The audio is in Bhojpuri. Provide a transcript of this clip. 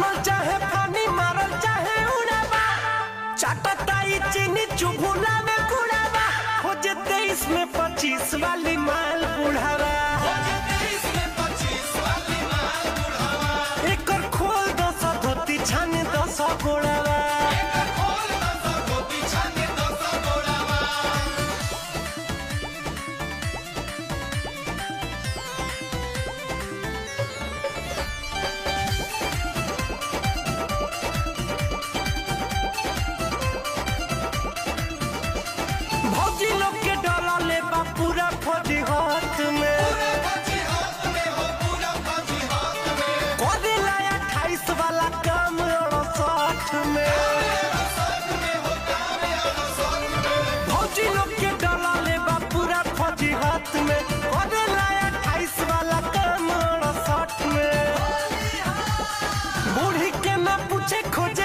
फानल चाहे फानी मारल चाहे उड़ावा चाटता ई चीनी चुभुला में कुड़ावा खोजे तेईस में पच्चीस वाली माल बुढ़ावा एकर खोल दस धोती छाने दस गोड़ावा भौजी लोग के डला ले बा पूरा फौजी हाथ में करेला अट्ठाईस वाला काम अड़सठ में भौजी लोग के डला ले बा पूरा फौजी हाथ में करेला अट्ठाईस वाला काम अड़सठ में बूढ़ी के ना पूछे खोजे